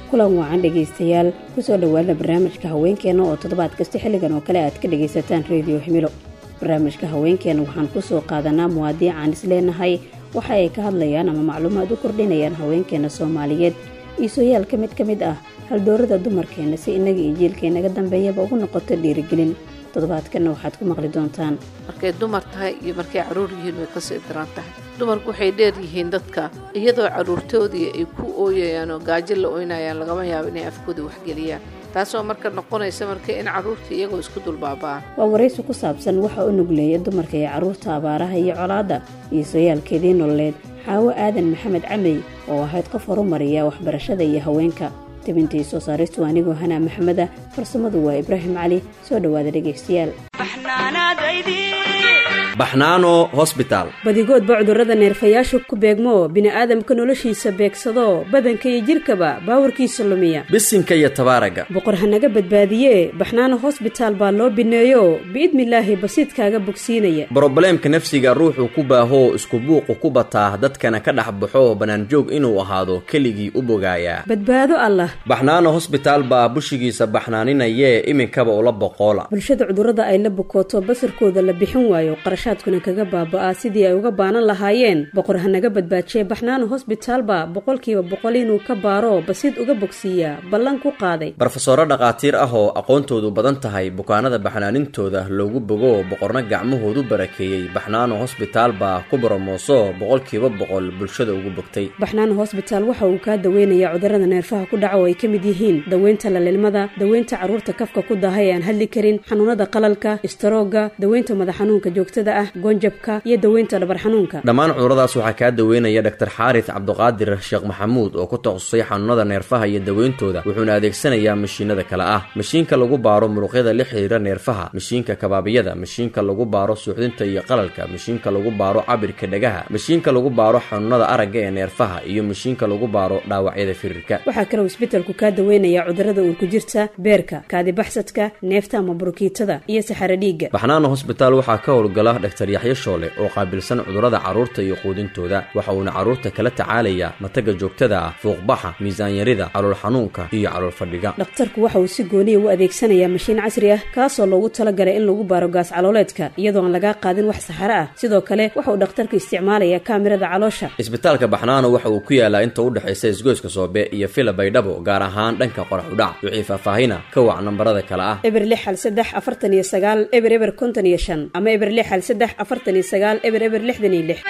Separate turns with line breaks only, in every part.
kulan wacan dhegaystayaal kusoo dhowaada barnaamijka haweenkeena oo toddobaad kasta xilligan oo kale aad ka dhagaysataan rediyo himilo barnaamijka haweenkeena waxaan kusoo qaadanaa muwaadiic aan isleenahay waxa ay ka hadlayaan ama macluumaad u kordhinayaan haweenkeena soomaaliyeed iisoyaal ka mid ka mid ah haldoorada dumarkeena si innaga iyo jiilkeennaga dambeeyaba ugu noqoto dhiirigelin toddobaadkanna waxaad ku maqli doontaan
markay dumar tahay iyo markay carruur yihiin way kasii daran tahay dumarku waxay dheer yihiin dadka iyadoo carruurtoodii ay ku ooyayaan oo gaajo la oynayaan lagama yaabo inay afkooda waxgeliyaan taasoo marka noqonaysa marka in carruurta iyagoo isku dulbaaba'an
waa waraysi ku saabsan waxa u nugleeya dumarka iyo carruurta abaaraha iyo colaadda iisoyaalkeedii nololeed xaawo aadan maxamed camey oo ahayd qof horumariya waxbarashada iyo haweenka tibintii soo saaristu anigoo hanaa maxameda farsamadu waa ibraahim cali soo dhowaada dhegaystayaal
baxnaano hosbitaal
badigoodba cudurrada neerfayaasha ku beegmo bini'aadamka noloshiisa beegsado badanka iyo jidhkaba baawarkiisa lumiya
bisinka iyo tabaaraga
boqor hanaga badbaadiye baxnaano hosbitaal baa loo bineeyo biidnilaahi basiidkaaga bogsiinaya
brobleemka nafsiga ruuxuu ku baahoo isku buuqu ku bataa dadkana ka dhex baxo bannaanjoog inuu ahaado keligii u bogaayaa
badbaado allah
baxnaano hosbitaal baa bushigiisa baxnaaninayee iminkaba ula boqoola
bulshada cudurrada ay la bukooto basarkooda la bixin waayo qarashaadkuna kaga baaba'aa sidii ay uga baanan lahaayeen boqor hanaga badbaajiye baxnaano hosbitaalba boqolkiiba boqol inuu ka baaro basiid uga bogsiiyaa ballan ku qaaday
barofesoro dhakhaatiir ah oo aqoontoodu badan tahay bukaanada baxnaanintooda loogu bogo boqorna gacmahoodu barakeeyey baxnaano hosbitaal baa ku boromooso boqolkiiba boqol bulshada ugu bogtay
baxnaano hosbitaal waxa uu kaa daweynayaa cudurrada neerfaha ku dhaca oo ay ka mid yihiin daweynta lalilmada daweynta carruurta kafka ku daahay aan hadli karin xanuunada qalalka istaroogga daweynta madax xanuunka joogtada ah goonjabka iyo daweynta dhabar xanuunka
dhammaan cuduradaas waxaa kaa daweynaya dhaktar xaaris cabduqaadir sheekh maxamuud oo ku takhasusay xanuunada neerfaha iyo daweyntooda wuxuuna adeegsanayaa mashiinada kale ah mashiinka lagu baaro muruqyada la xiriira neerfaha mashiinka kabaabiyada mashiinka lagu baaro suuxdinta iyo qalalka mashiinka lagu baaro cabirka dhagaha mashiinka lagu baaro xanuunada aragga ee neerfaha iyo mashiinka lagu baaro dhaawacyada firirka
waxaa kaloo isbitalku kaa daweynayaa cudurrada uurku jirta beerka kaadibaxsadka neefta ama burukiitada iyo saxaro dhiigga
baxnaano hosbitaal waxaa ka howlgala dhaktar yaxyo shoole oo qaabilsan cudurrada carruurta iyo quudintooda waxa uuna carruurta kala tacaalayaa mataga joogtada ah fuuqbaxa miisaanyarida calool xanuunka iyo calool fadhiga
dhakhtarku waxa uu si gooniya u adeegsanayaa mashiin casri ah kaasoo loogu talagalay in lagu baaro gaas calooleedka iyadoo aan lagaa qaadin wax saxaro ah sidoo kale waxa uu dhakhtarku isticmaalayaa kaamirada caloosha
isbitaalka baxnaano waxa uu ku yaalaa inta u dhexaysa isgoyska soobe iyo fila baydhabo gaar ahaan dhanka qorax udhac wixii faahfaahina ka wac nambarada kale ah
eber lix hal saddex afartan iyo sagaal eber eber konton iyo shan ama eber lix hal saddex afartan iyo sagaal eber eber lixdan iyo lix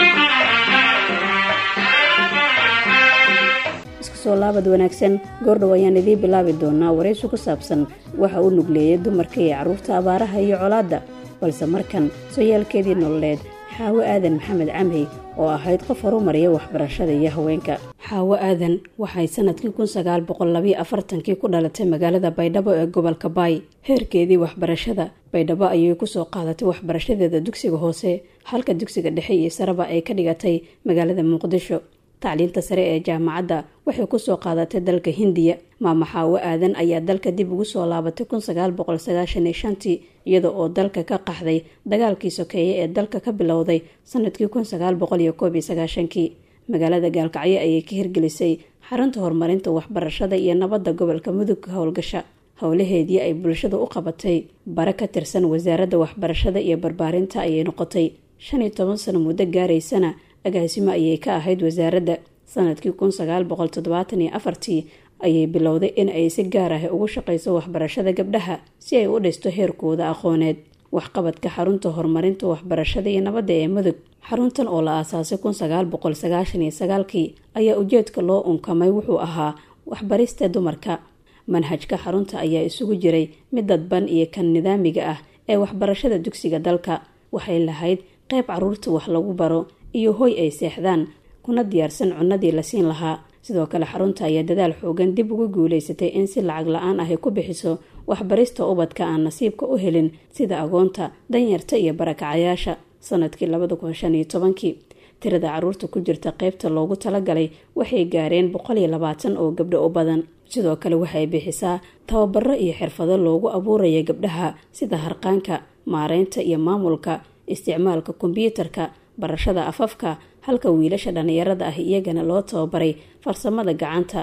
isku soo laabad wanaagsan goordhow ayaan idiin bilaabi doonaa waraysi ku saabsan waxa uu nugleeyay dumarka iyo carruurta abaaraha iyo colaadda balse markan sooyaalkeedii nololeed xaawo aadan maxamed camey oo ahayd qof horumariya waxbarashada iyo haweenka xaawo aadan waxay sanadkii kun sagaal boqol labiyo afartankii ku dhalatay magaalada baydhabo ee gobolka baay heerkeedii waxbarashada baydhabo ayay kusoo qaadatay waxbarashadeeda dugsiga hoose halka dugsiga dhexe iyo sareba ay ka dhigatay magaalada muqdisho tacliinta sare ee jaamacadda waxay kusoo qaadatay dalka hindiya maama xaawo aadan ayaa dalka dib ugu soo laabatay kun sagaal boqol sagaashan iyo shantii iyada oo dalka ka qaxday dagaalkii sokeeye ee dalka ka bilowday sanadkii kun sagaal boqol iyo koob iyo sagaashankii magaalada gaalkacyo ayay ka hirgelisay xarunta horumarinta waxbarashada iyo nabadda gobolka mudugga howlgasha howlaheedii ay bulshada u qabatay bare ka tirsan wasaaradda waxbarashada iyo barbaarinta ayay noqotay shan iyo toban sano muddo gaaraysana agaasimo ayay ka ahayd wasaaradda sanadkii kun sagaal boqol toddobaatan iyo afartii ayay bilowday in ay si gaar ah ugu shaqayso waxbarashada gabdhaha si ay u dhisto heerkooda aqooneed waxqabadka xarunta horumarinta waxbarashada iyo nabadda ee mudug xaruntan oo la aasaasay kun sagaal boqol sagaashan iyo sagaalkii ayaa ujeedka loo unkamay wuxuu ahaa waxbarista dumarka manhajka xarunta ayaa isugu jiray mid dadban iyo kan nidaamiga ah ee waxbarashada dugsiga dalka waxay lahayd qayb caruurta wax lagu baro iyo hoy ay seexdaan kuna diyaarsan cunnadii la siin lahaa sidoo kale xarunta ayaa dadaal xoogan dib ugu guulaysatay in si lacag la-aan ahy ku bixiso waxbarista ubadka aan nasiibka u helin sida agoonta danyarta iyo barakacayaasha sanadkii labada kun shan iyo tobankii tirada caruurta ku jirta qeybta loogu talagalay waxay gaareen boqol iyo labaatan oo gabdho u badan sidoo kale waxay bixisaa tababaro iyo xirfado loogu abuuraya gabdhaha sida harqaanka maareynta iyo maamulka isticmaalka kombyuutarka barashada afafka halka wiilasha dhallinyarada ah iyagana loo tababaray farsamada gacanta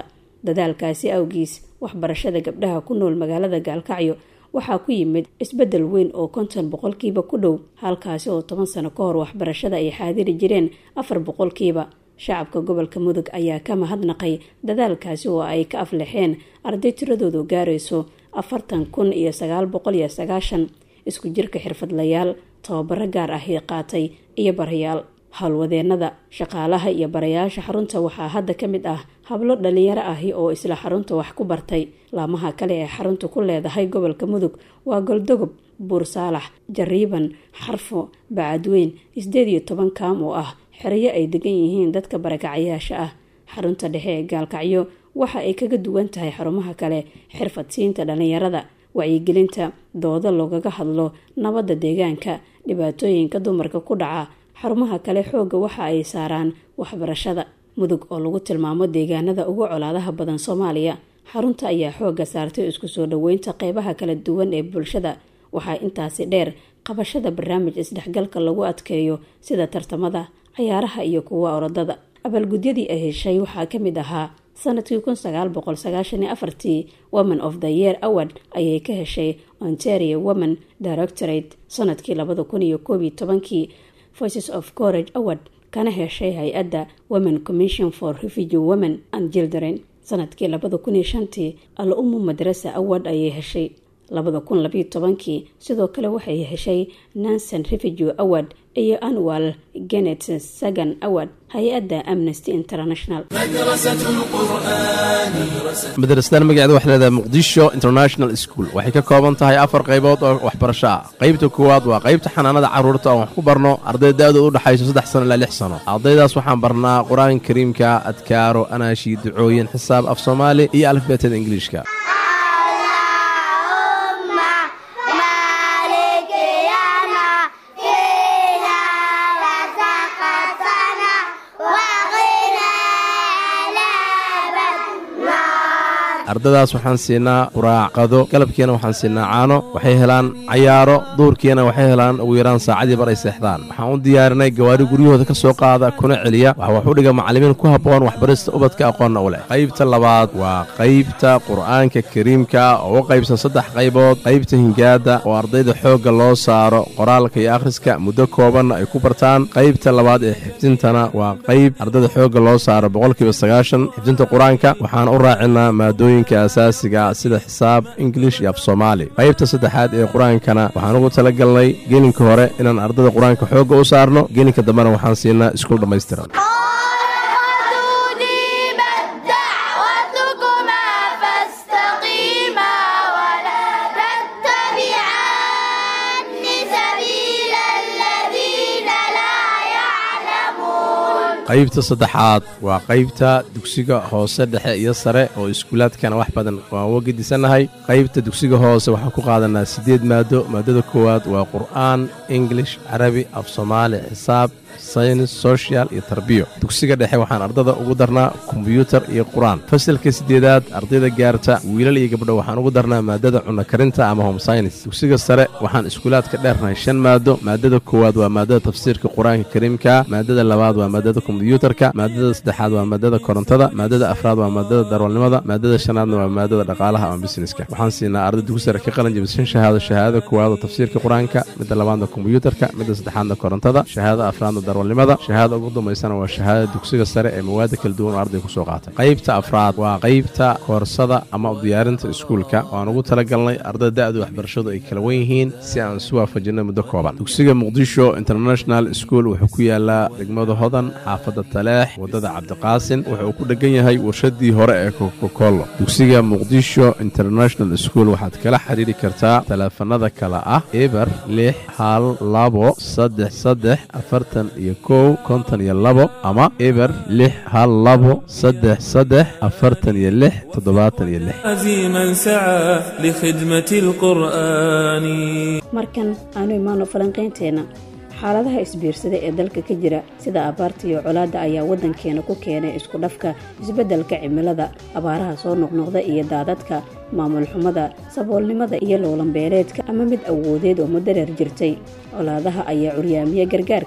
dadaalkaasi awgiis waxbarashada gabdhaha ku nool magaalada gaalkacyo waxaa ku yimid isbeddel weyn oo konton boqolkiiba ku dhow halkaasi oo toban sano ka hor waxbarashada ay xaadiri jireen afar boqolkiiba shacabka gobolka mudug ayaa ka mahadnaqay dadaalkaasi oo ay ka aflexeen arday tiradoodu gaarayso afartan kun iyo sagaal boqol iyo sagaashan isku jirka xirfadlayaal tababaro gaar ahi qaatay iyo barayaal howlwadeenada shaqaalaha iyo barayaasha xarunta waxaa hadda ka mid ah hablo dhalinyaro ahi oo isla xarunta wax ku bartay laamaha kale ee xarunta ku leedahay gobolka mudug waa goldogob buur saalax jariiban xarfo bacadweyn sideed iyo toban kaam oo ah xerayo ay degan yihiin dadka barakacayaasha ah xarunta dhexe ee gaalkacyo waxa ay kaga duwan tahay xarumaha kale xirfadsiinta dhalinyarada wacyigelinta dooda loogaga hadlo nabadda deegaanka dhibaatooyinka dumarka ku dhaca xarumaha kale xoogga waxa ay saaraan waxbarashada mudug oo lagu tilmaamo deegaanada ugu colaadaha badan soomaaliya xarunta ayaa xoogga saartay isku soo dhoweynta qeybaha kala duwan ee bulshada waxaa intaasi dheer qabashada barnaamij isdhexgalka lagu adkeeyo sida tartamada cayaaraha iyo kuwa orodada abaalgudyadii ay heshay waxaa ka mid ahaa sanadkii kun sagaal boqol sagaashan iyo afartii women of the year award ayay ka heshay ontario women directorate sanadkii labada kun iyo koob iyo tobankii voices of courage award kana heshay hay-adda women commission for refugee women and children sanadkii labada kun iyo shantii al umu madrasa award ayay heshay labada kun labayo tobankii sidoo kale waxay heshay nansen refugee award iyo annual genet sagan award hay-adda amnesty international
madrasadan magaceeda waxay leedahay muqdisho international school waxay ka kooban tahay afar qaybood oo waxbarasho ah qaybta koowaad waa qaybta xanaanada carruurta oon wax ku barno arday da-dooda u dhexayso saddex sano ilaa lix sano ardaydaas waxaan barnaa qur-aanka kariimka adkaaro anaashi ducooyin xisaab af soomaali iyo alifbeetada ingiliishka ardadaas waxaan siinaa quraacqado galabkiina waxaan siinaa caano waxay helaan cayaaro duurkiina waxay helaan ugu yaraan saacadii bar ay seexdaan waxaan u diyaarinay gawaari guryahooda ka soo qaada kuna celiya waxa wax u dhiga macallimiin ku habboon waxbarista ubadka aqoonna u leh qaybta labaad waa qaybta qur'aanka kariimka oo u qaybsan saddex qaybood qaybta hingaada oo ardayda xoogga loo saaro qoraalka iyo akhriska muddo koobanna ay ku bartaan qaybta labaad ee xifdintana waa qayb ardayda xoogga loo saaro boqolkiiba sagaashan xifdinta qur-aanka waxaan u raacinaa maadooyin asaasiga sida xisaab ingilish iyo af soomaali qaybta saddexaad ee qur-aankana waxaan ugu tala galnay gelinka hore inaan ardada qur-aanka xoogga u saarno gelinka dambena waxaan siinaa iskuul dhammaystiran qaybta saddexaad waa qaybta dugsiga hoose dhexe iyo sare oo iskuulaadkana wax badan waan uga gedisannahay qaybta dugsiga hoose waxaan ku qaadanaa siddeed maado maadada koowaad waa qur'aan ingilish carabi af soomaali xisaab saynis sochial iyo tarbiyo dugsiga dhexe waxaan ardada ugu darnaa kombyuutar iyo qur-aan fasalka siddeedaad ardayda gaarta wiilal iyo gabdho waxaan ugu darnaa maadada cunno karinta ama home synis dugsiga sare waxaan iskuulaadka dheernahay shan maado maadada koowaad waa maadada tafsiirka qur-aanka kariimka maadada labaad waa maadada kombyuutarka maadada saddexaad waa maadada korontada maadada afraad waa maadada darwalnimada maadada shanaadna waa maadada dhaqaalaha ama busineska waxaan siinaa arday dugsi sare ka qalin jabishan shahaado shahaadada koowaad oo tafsiirka qur-aanka midda labaadna kombyuutarka midda saddexaadna korontada shahaadada afraadna darwalnimada shahaadada ugu dambaysana waa shahaadada dugsiga sare ee mawaada kala duwan oo arday ku soo qaatay qaybta afraad waa qaybta koorsada ama diyaarinta iskuulka waan ugu talagalnay ardada da-da waxbarashadu ay kala wen yihiin si aan isu waafajinno muddo kooban dugsiga muqdisho international school wuxuu ku yaalaa degmada hodan xaafadda taleex waddada cabdiqaasin wuxuu ku dhegan yahay warshadii hore ee kokokolo dugsiga muqdisho international school waxaad kala xiriiri kartaa taleefanada kale ah eber lix hal labo saddex saddex afartan iyo kow konton iyo labo ama eber lix hal labo saddex saddex afartan iyo lix toddobaatan iyo lix
عزيما سعى لخدمة القرآن
markan aanu imaano falanqaynteena xaaladaha isbiirsada ee dalka ka jira sida abaarta iyo colaadda ayaa waddankeena ku keenay isku dhafka isbeddelka cimilada abaaraha soo noqnoqda iyo daadadka maamul xumada saboolnimada iyo loolanbeeleedka ama mid awoodeed oo mudareer jirtay colaadaha ayaa curyaamiye gargaarka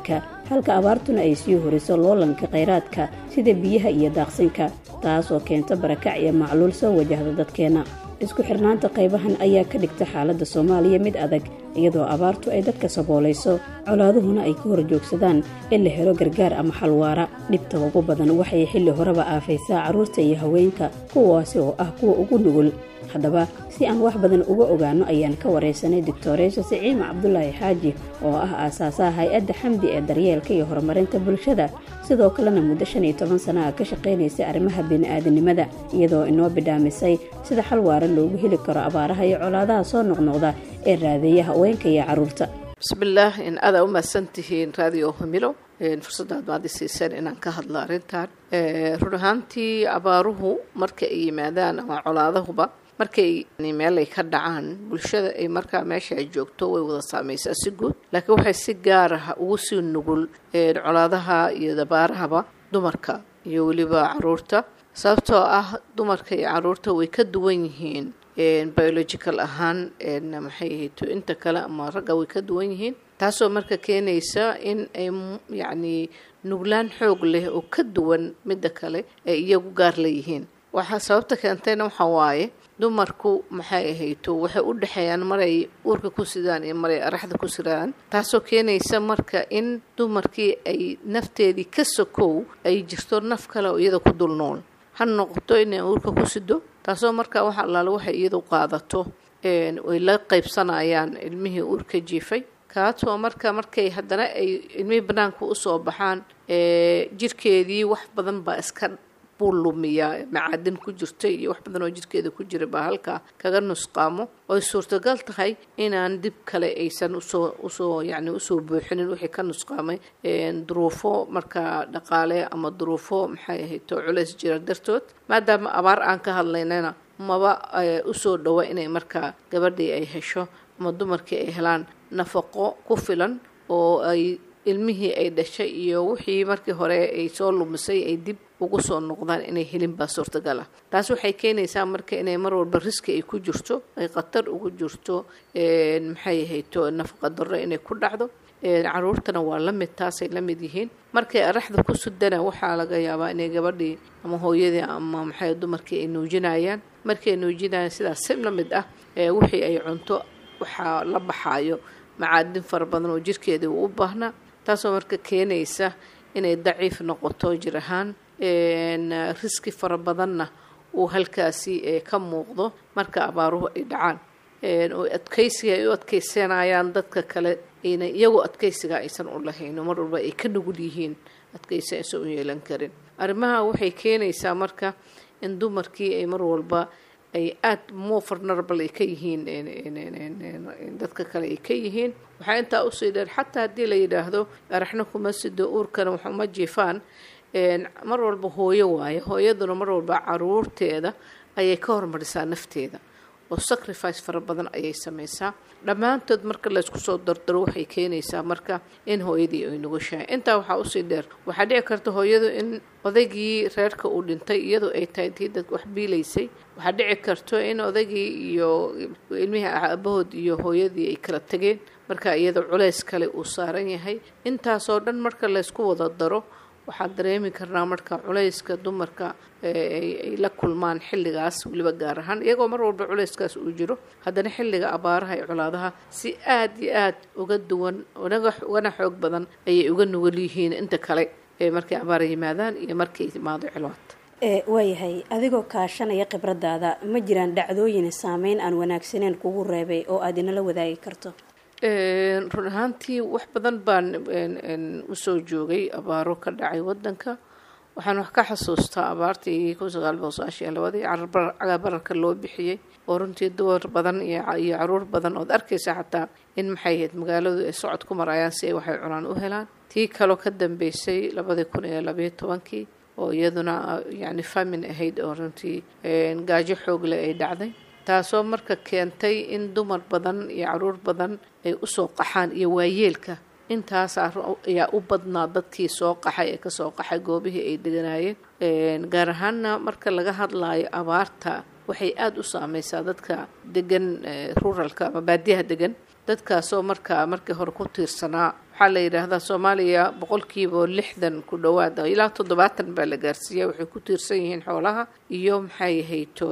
halka abaartuna ay sii horiso loolanka khayraadka sida biyaha iyo daaqsinka taas oo keenta barakac iyo macluul soo wajahda dadkeenna isku xirnaanta qaybahan ayaa ka dhigta xaaladda soomaaliya mid adag iyadoo abaartu ay dadka saboolayso colaaduhuna ay ka hor joogsadaan in la helo gargaar ama xalwaara dhibta ugu badan waxay xilli horeba aafaysaa carruurta iyo haweenka kuwaasi oo ah kuwa ugu nugul haddaba si aan wax badan uga ogaano ayaan ka waraysanay doctoreesha siciima cabdulaahi xaaji oo ah aasaasaha hay-adda xamdi ee daryeelka iyo horumarinta bulshada sidoo kalena muddo shan iyo toban sana a ka shaqaynaysay arrimaha bini-aadanimada iyadoo inoo bidhaamisay sida xal waara loogu heli karo abaaraha iyo colaadaha soo noqnoqda ee raadeeya haweenka iyo carruurta
bismillaah in adaa u mahadsan tihiin raadiyo humilo fursadaad maad isiiseen inaan ka hadlo arrintan run ahaantii abaaruhu marka ay yimaadaan ama colaadahuba markay meel ay ka dhacaan bulshada ay markaa meesha ay joogto way wada saameysaa si guud laakiin waxay si gaar ah ugu sii nugul colaadaha iyo dabaarahaba dumarka iyo weliba caruurta sababtoo ah dumarka iyo caruurta way ka duwan yihiin biological ahaan maxay ahayto inta kale ama ragga way ka duwan yihiin taasoo marka keenaysa in ay yacni nuglaan xoog leh oo ka duwan midda kale ay iyagu gaar leeyihiin waxaa sababta keentayna waxaa waaye dumarku maxay ahayto waxay u dhexeeyaan maray uurka ku sidaan iyo maray araxda ku sidaan taasoo keenaysa marka in dumarkii ay nafteedii ka sokow ay jirto naf kale oo iyada ku dul nool ha noqoto inay uurka ku sido taasoo marka wax allaale waxay iyadu qaadato ay la qaybsanayaan ilmihii uurka jiifay kaasoo marka markay haddana ay ilmihii banaanka usoo baxaan jirkeedii wax badan baa iska buu lumiyaa macaadin ku jirta iyo wax badan oo jirkeeda ku jira baa halkaa kaga nusqaamo oy suurtagal tahay inaan dib kale aysan usoo usoo yacni usoo buuxinin wixii ka nusqaamay duruufo markaa dhaqaale ama duruufo maxay ahayto culeys jira dartood maadaama abaar aan ka hadlaynana maba usoo dhawa inay markaa gabadhii ay hesho ama dumarkii ay helaan nafaqo ku filan oo ay ilmihii ay dhashay iyo wixii markii hore ay soo lumisay ay dib ugu soo noqdaan inay helin baa suurtagal ah taas waxay keenaysaa marka inay mar walba riski ay ku jirto ay khatar ugu jirto maxay ahayto nafaqa darro inay ku dhacdo caruurtana waa la mid taasay la mid yihiin markay araxda ku sudana waxaa laga yaabaa inay gabadhii ama hooyadii ama maxay dumarkii ay nuujinayaan markii ay nuujinayaan sidaas si la mid ah wixii ay cunto waxaa la baxaayo macaadin fara badan oo jirkeedii uu u baahnaa taasoo marka keenaysa inay daciif noqoto jir ahaan riski fara badanna uu halkaasi ka muuqdo marka abaaruhu ay dhacaan oo adkaysiga ay u adkaysanayaan dadka kale ayna iyagu adkaysiga aysan u lahayn mar walba ay ka nugul yihiin adkaysi aysan u yeelan karin arrimaha waxay keenaysaa marka in dumarkii ay mar walba ay aada more vulnerable ay ka yihiin dadka kale ay ka yihiin waxaa intaa usii dheer xataa haddii la yidhaahdo araxna kuma sido uurkana waxuma jiifaan mar walba hooyo waaye hooyaduna mar walba caruurteeda ayay ka hormarisaa nafteeda oo sacrifice fara badan ayay sameysaa dhammaantood marka laysku soo dardaro waxay keenaysaa marka in hooyadii ay nugushahay intaa waxaa usii dheer waxaa dhici karta hooyadu in odaygii reerka uu dhintay iyadu ay tahay tii dad wax biilaysay waxaa dhici karto in odaygii iyo ilmihii aabahood iyo hooyadii ay kala tageen marka iyada culeys kale uu saaran yahay intaasoo dhan marka laysku wada daro waxaa dareemi karnaa marka culayska dumarka ay la kulmaan xilligaas weliba gaar ahaan iyagoo mar walba culayskaas uu jiro haddana xilliga abaaraha iyo colaadaha si aada iyo aada uga duwan ugana xoog badan ayay uga nugul yihiin inta kale markay abaar yimaadaan iyo markay timaado cilood
waayahay adigoo kaashanaya khibradaada ma jiraan dhacdooyin saameyn aan wanaagsaneyn kugu reebay oo aad inala wadaagi karto
run ahaantii wax badan baan usoo joogay abaaro ka dhacay wadanka waxaan wax ka xasuustaa abaartii kun sagaal boqol sagaashan iyo labadii cagabararka loo bixiyey oo runtii dumar badan iyo caruur badan ood arkaysa xataa in maxay ahayd magaaladu ay socod ku marayaan si ay waxay cunaan u helaan tii kaloo ka dambeysay labadii kun iyo labayo tobankii oo iyaduna yacni famin ahayd oo runtii gaajo xoogle ay dhacday taasoo marka keentay in dumar badan iyo caruur badan ay usoo qaxaan iyo waayeelka intaas ayaa u badnaa dadkii soo qaxay ee kasoo qaxay goobihii ay deganaayeen gaar ahaana marka laga hadlaayo abaarta waxay aada u saameysaa dadka degan ruralka ama baadiyaha degan dadkaasoo markaa markii hore ku tiirsanaa waxaa la yidhaahdaa soomaaliya boqolkiiba lixdan ku dhowaad ilaa toddobaatan baa la gaarsiiya waxay ku tiirsan yihiin xoolaha iyo maxay hayto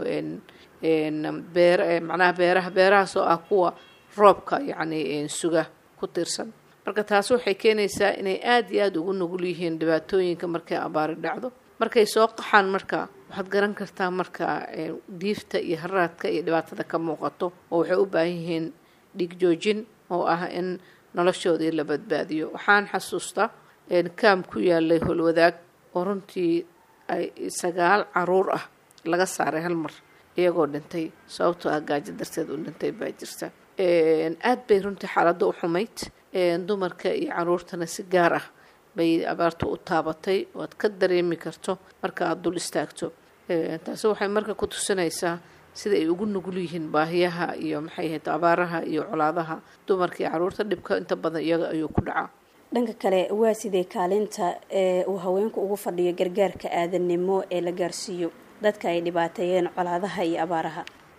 beer macnaha beeraha beerahaas oo ah kuwa roobka yacni suga ku tiirsan marka taas waxay keenaysaa inay aada iyo aada ugu nugul yihiin dhibaatooyinka markay abaari dhacdo markay soo qaxaan marka waxaad garan kartaa marka diifta iyo haraadka iyo dhibaatada ka muuqato oo waxay u baahan yihiin dhiig joojin oo ah in noloshoodii la badbaadiyo waxaan xasuustaa kaam ku yaalay holwadaag oo runtii ay sagaal caruur ah laga saaray hal mar iyagoo dhintay sababtoo ah gaajo darteed u dhintay baa jirta aad bay runtii xaaladda u xumayd dumarka iyo caruurtana si gaar ah bay abaartu u taabatay oo aad ka dareemi karto marka aada dul istaagto taasi waxay marka ku tusinaysaa sida ay ugu nugul yihiin baahiyaha iyo maxay ahayd abaaraha iyo colaadaha dumarka iyo caruurta dhibka inta badan iyaga ayuu ku dhacaa
dhanka kale waa sidee kaalinta ee uu haweenku ugu fadhiyo gargaarka aadannimo ee la gaarsiiyo dadka ay dhibaateeyeen colaadaha iyo abaaraha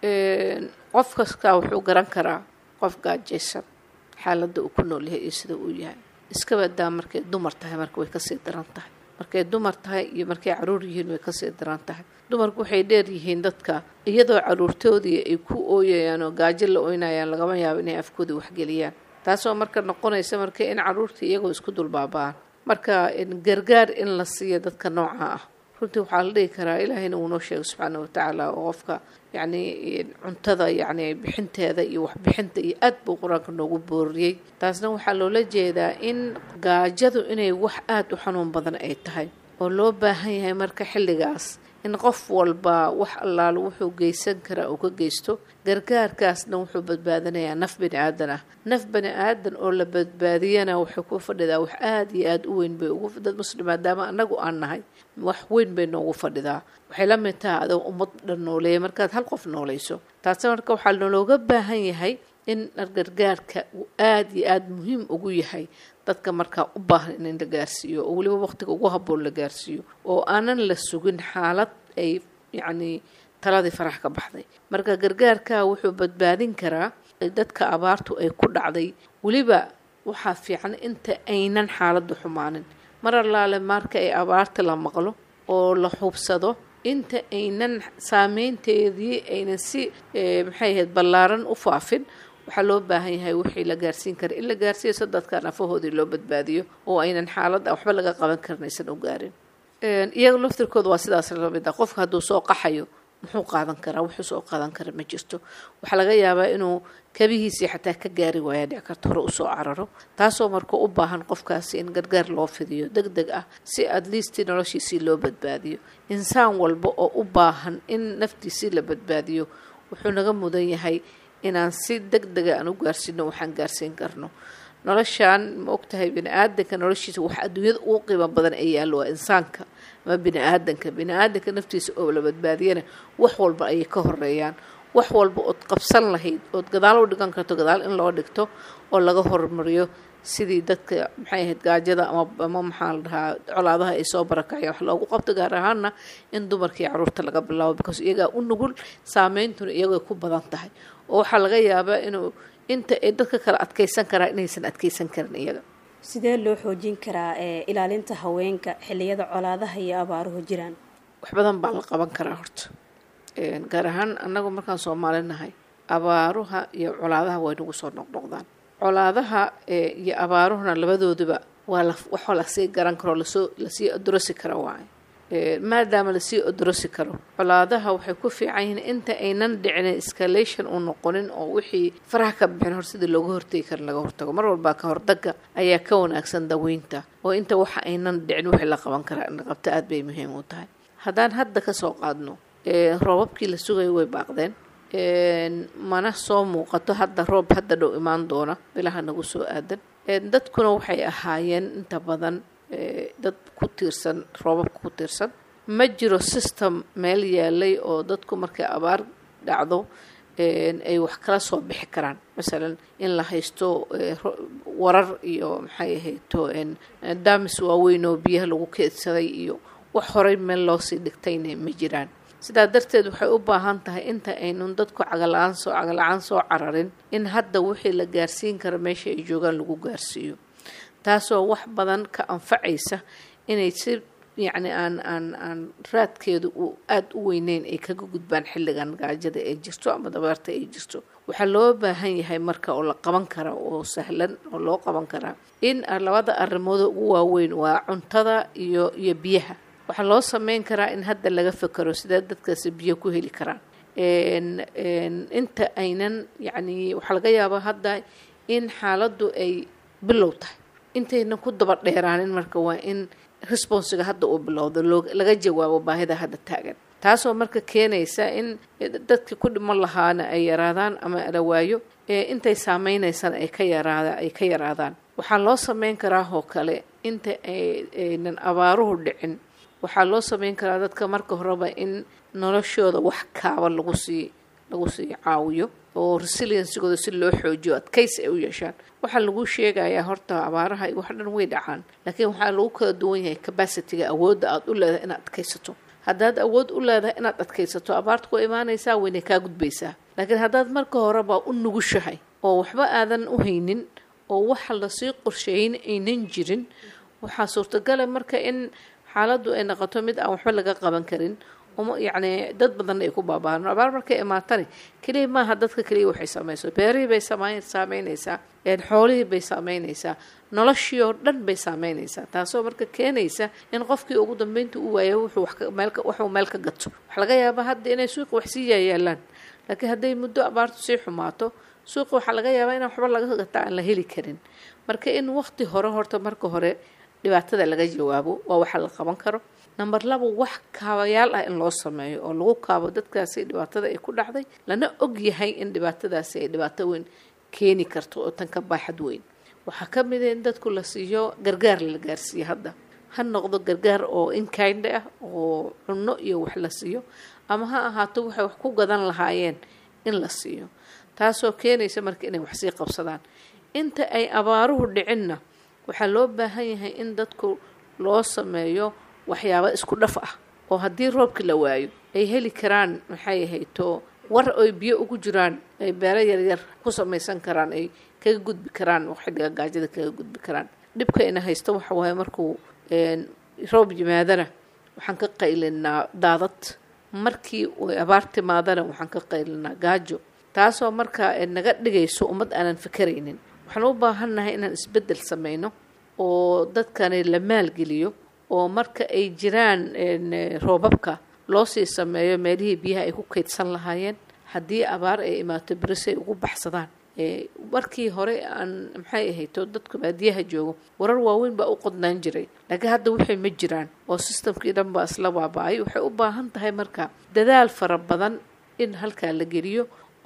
qof kastaa wuxuu garan karaa qof gaajaysan xaaladda uu ku nool yahay iyo sida uu yahay iska badaa markay dumar tahay marka way kasii daran tahay markay dumar tahay iyo markay caruur yihiin way kasii daran tahay dumarku waxay dheer yihiin dadka iyadoo caruurtoodii ay ku ooyayaan oo gaajo la oynayaan lagama yaabo inay afkooda waxgeliyaan taasoo marka noqonaysa marka in caruurtii iyagoo isku dulbaaba'aan marka gargaar in la siiyo dadka nooca ah runtii waxaa la dhihi karaa ilaahayna uu noo sheegay subxaana watacaala oo qofka yacni cuntada yacni bixinteeda iyo waxbixinta iyo aad buu qur-aanka noogu booriyey taasna waxaa loola jeedaa in gaajadu inay wax aada u xanuun badan ay tahay oo loo baahan yahay marka xilligaas in qof walba wax allaalo wuxuu geysan karaa uu ka geysto gargaarkaasna wuxuu badbaadinayaa naf bani aadan ah naf bani aadan oo la badbaadiyana waxay ku fadhidaa wax aada iyo aada u weyn bay ugu dad muslim maadaama annagu aan nahay wax weyn bay noogu fadhidaa waxay la mid tahay adoo ummad dhan nooleeya markaad hal qof noolayso taasi marka waxaa nalooga baahan yahay in gargaarka uu aada iyo aada muhiim ugu yahay dadka markaa u baahan in la gaarsiiyo oo weliba waqtiga ugu habboon la gaarsiiyo oo aanan la sugin xaalad ay yacni taladii farax ka baxday marka gargaarka wuxuu badbaadin karaa dadka abaartu ay ku dhacday weliba waxaa fiican inta aynan xaaladdu xumaanin mar allaale marka ay abaarta la maqlo oo la hubsado inta aynan saameynteedii aynan si maxay ahayd ballaaran u faafin waxaa loo baahan yahay wixii la gaarsiin kara in la gaarsiiyo si dadka nafahoodii loo badbaadiyo oo aynan xaaladda waxba laga qaban karin aysan u gaarin iyaga laftirkooda waa sidaas lamid ah qofka hadduu soo qaxayo muxuu qaadan karaa wuxuu soo qaadan kara ma jirto waxaa laga yaabaa inuu kabihiisii xataa ka gaari waaya dhici karta hore usoo cararo taasoo marka u baahan qofkaasi in gargaar loo fidiyo deg deg ah si at least noloshiisii loo badbaadiyo insaan walba oo u baahan in naftiisii la badbaadiyo wuxuu naga mudan yahay inaan si deg dega aan u gaarsiino waxaan gaarsiin karno noloshaan ma ogtahay bini aadanka noloshiisa wax adduunyada ugu qiimo badan ay yaallo waa insaanka ama bini aadanka bini aadanka naftiisa oo la badbaadiyana wax walba ayay ka horeeyaan wax walba ood qabsan lahayd ood gadaal u dhigan karto gadaal in loo dhigto oo laga horumariyo sidii dadka maxay ahayd gaajada ama ama maxaa la dhahaa colaadaha ay soo barakaceen wax loogu qabto gaar ahaana in dumarkii caruurta laga bilaabo because iyagaa u nugul saameyntuna iyagoo ku badan tahay oo waxaa laga yaabaa inuu inta ay dadka kale adkeysan karaa inaysan adkeysan karin iyaga
sidee loo xoojin karaa ilaalinta haweenka xilliyada colaadaha iyo abaaruhu jiraan
wax badan baa la qaban karaa horta gaar ahaan annagu markaan soomaali nahay abaaruha iyo colaadaha way nagu soo noqnoqdaan colaadaha iyo abaaruhuna labadooduba waa la waxaa lasii garan karo lasoo lasii odorosi karo waaye maadaama lasii odorosi karo colaadaha waxay ku fiican yihiin inta aynan dhicin escalation uu noqonin oo wixii faraha ka bixin hor sidii looga hortegi karin laga hortago mar walbaa ka hordaga ayaa ka wanaagsan daweynta oo inta waxa aynan dhicin wixii la qaban karaa in la qabto aada bay muhiim u tahay haddaan hadda kasoo qaadno roobabkii la sugayo way baaqdeen mana soo muuqato hadda roob hadda dhow imaan doona bilaha nagu soo aadan dadkuna waxay ahaayeen inta badan dad ku tiirsan roobabka ku tiirsan ma jiro system meel yaalay oo dadku markay abaar dhacdo ay wax kala soo bixi karaan masalan in la haysto warar iyo maxay ahayto daamis waaweyn oo biyaha lagu keedsaday iyo wax horay meel loosii dhigtayna ma jiraan sidaa darteed waxay u baahan tahay inta aynun dadku cagala-aan soo cagala-aan soo cararin in hadda wixii la gaarsiin karo meesha ay joogaan lagu gaarsiiyo taasoo wax badan ka anfacaysa inay si yacni aan aan aan raadkeedu uu aada u weyneyn ay kaga gudbaan xilligan gaajada ee jirto ama dabeerta ay jirto waxaa loo baahan yahay marka oo la qaban kara oo sahlan oo loo qaban karaa in labada arrimooda ugu waaweyn waa cuntada iyo iyo biyaha waxaa loo sameyn karaa in hadda laga fekero sidee dadkaasi biyo ku heli karaan inta aynan yacni waxaa laga yaabaa hadda in xaaladdu ay bilow tahay intaynan ku daba dheeraanin marka waa in responsiga hadda uu bilowdo laga jawaabo baahida hadda taagan taasoo marka keenaysa in dadkii ku dhiman lahaana ay yaraadaan ama la waayo intay saameynaysana ay ka yaraada ay ka yaraadaan waxaa loo sameyn karaa oo kale inta aynan abaaruhu dhicin waxaa loo sameyn karaa dadka marka horeba in noloshooda wax kaaba lagu sii lagu sii caawiyo oo resiliensigooda si loo xoojiyo adkaysi ay u yeeshaan waxaa lagu sheegayaa horta abaaraha wax dhan way dhacaan laakiin waxaa lagu kala duwan yahay capacityga awoodda aada u leedahay inaad adkaysato haddaad awood u leedahay inaad adkaysato abaarta ku imaanaysaa waynay kaa gudbaysaa laakiin haddaad marka horeba u nugushahay oo waxba aadan u haynin oo waxa lasii qorsheeyin aynan jirin waxaa suurtagala marka in xaaladdu ay noqoto mid aan waxba laga qaban karin uma yacni dad badanna ay ku baaba'aan abaar markay imaatani keliya maaha dadka keliya waxay saameyso beerihii bay samayn saameynaysaa xoolihii bay saameynaysaa noloshii oo dhan bay saameynaysaa taasoo marka keenaysa in qofkii ugu dambeynta u waayo wuxuu wax meel waxuu meel ka gato waxa laga yaabaa hadda inay suuqa wax sii yaayaalaan laakiin hadday muddo abaartu sii xumaato suuqa waxaa laga yaabaa inaan waxba laga gataa aan la heli karin marka in waqti hore horta marka hore dhibaatada laga jawaabo waa waxa la qaban karo number laba wax kaabayaal ah in loo sameeyo oo lagu kaabo dadkaasi dhibaatada ay ku dhacday lana og yahay in dhibaatadaasi ay dhibaato weyn keeni karto oo tan ka baaxad weyn waxaa ka mid a in dadku la siiyo gargaar la gaarsiiyo hadda ha noqdo gargaar oo inkind ah oo cunno iyo wax la siiyo ama ha ahaato waxay wax ku gadan lahaayeen in la siiyo taasoo keenaysa marka inay wax sii qabsadaan inta ay abaaruhu dhicinna waxaa loo baahan yahay in dadku loo sameeyo waxyaabo isku dhaf ah oo haddii roobka la waayo ay heli karaan maxay ahayto war oy biyo ugu jiraan ay beero yaryar ku samaysan karaan ay kaga gudbi karaan xilliga gaajada kaga gudbi karaan dhibka ina haysto waxa waaye markuu roob yimaadana waxaan ka qaylinaa daadad markii abaar timaadana waxaan ka qaylinaa gaajo taasoo markaa naga dhigayso ummad aanan fakaraynin waxaan u baahannahay inaan isbeddel sameyno oo dadkani la maalgeliyo oo marka ay jiraan roobabka loo sii sameeyo meelihii biyaha ay ku kaydsan lahaayeen haddii abaar ay imaato berise ay ugu baxsadaan markii hore aan maxay ahayto dadka baadiyaha joogo warar waaweyn baa u qodnaan jiray laakiin hadda waxay ma jiraan oo sistamkii dhan baa isla baaba-ay waxay u baahan tahay marka dadaal fara badan in halkaa la geliyo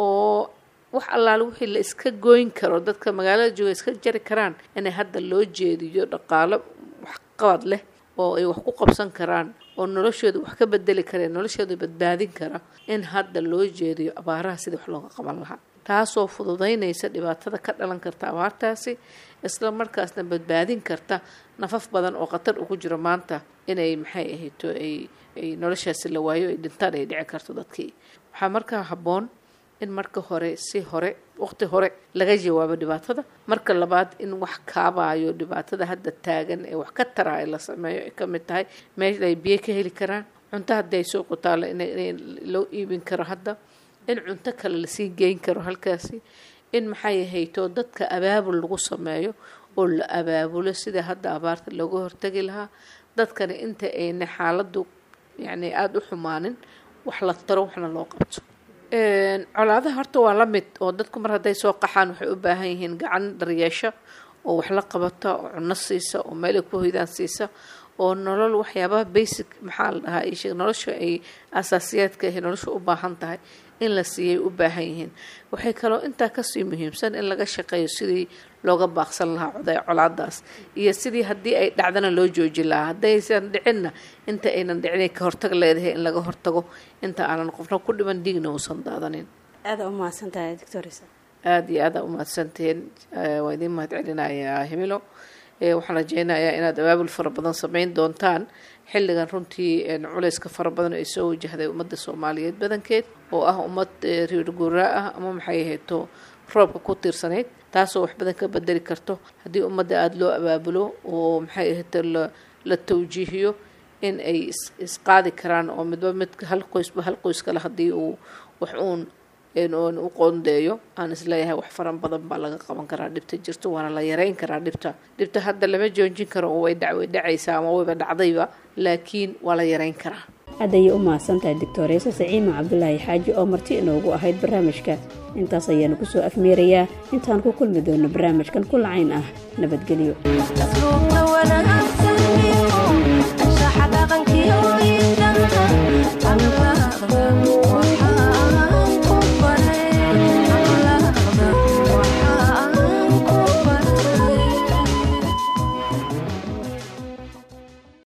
oo wax allaale wixii la iska gooyn karo dadka magaalada jooga iska jari karaan inay hadda loo jeediyo dhaqaalo waxqabad leh oo ay wax ku qabsan karaan oo noloshooda wax ka bedeli kareen noloshooda badbaadin kara in hadda loo jeediyo abaaraha sidii wax looga qaban lahaa taasoo fududaynaysa dhibaatada ka dhalan karta abaartaasi isla markaasna badbaadin karta nafaf badan oo khatar ugu jiro maanta inay maxay ahayto ay ay noloshaasi la waayo ay dhintaan ay dhici karto dadkii waxaa markaa habboon in marka hore si hore waqti hore laga jawaabo dhibaatada marka labaad in wax kaabaayo dhibaatada hadda taagan ee wax ka taraayo la sameeyo ay ka mid tahay meesha ay biyo ka heli karaan cunto haddii ay soo qutaalo in loo iibin karo hadda in cunto kale lasii geyn karo halkaasi in maxay ahayto dadka abaabul lagu sameeyo oo la abaabulo sida hadda abaarta looga hortagi lahaa dadkani inta ayna xaaladdu yacni aada u xumaanin wax la taro waxna loo qabto colaadaha horta waa la mid oo dadku mar hadday soo qaxaan waxay u baahan yihiin gacan daryeesha oo wax la qabata oo cunno siisa oo meel ay ku hoydaan siisa oo nolol waxyaabaha basic maxaa la dhahaa ishee nolosha ay asaasiyaadka ahi nolosha u baahan tahay in la siiyay u baahan yihiin waxay kaloo intaa kasii muhiimsan in laga shaqeeyo sidii looga baaqsan lahaa coday colaadaas iyo sidii haddii ay dhacdana loo jooji lahaa haddaysan dhicinna inta aynan dhicinay ka hortag leedahay in laga hortago inta aanan qofna ku dhiman dhiigna uusan daadanin
aada u mahadsantahay doctorisa
aada iyo aada u mahadsantihiin waa idiin mahad celinayaa himilo waxaan rajeynayaa inaad abaabul fara badan sameyn doontaan xilligan runtii culayska fara badan ay soo wajahday ummadda soomaaliyeed badankeed oo ah ummad reer guuraa ah ama maxay ahayto roobka ku tiirsanayd taasoo wax badan ka bedeli karto haddii ummadda aada loo abaabulo oo maxay ahayte la tawjiihiyo in ay isqaadi karaan oo midba mid hal qoysba hal qoys kale haddii uu wax uun oon u qoondeeyo aan isleeyahay wax faran badan baa laga qaban karaa dhibta jirto waana la yareyn karaa dhibta dhibta hadda lama joojin karo oo way dhaway dhacaysaa ama wayba dhacdayba laakiin waa la yareyn karaa
aad ayay u mahadsan tahay doctoreesa saciima cabdulaahi xaaji oo marti inoogu ahayd barnaamijka intaas ayaanu kusoo afmeerayaa intaan ku kulmi doono barnaamijkan ku lacayn ah nabadgelyo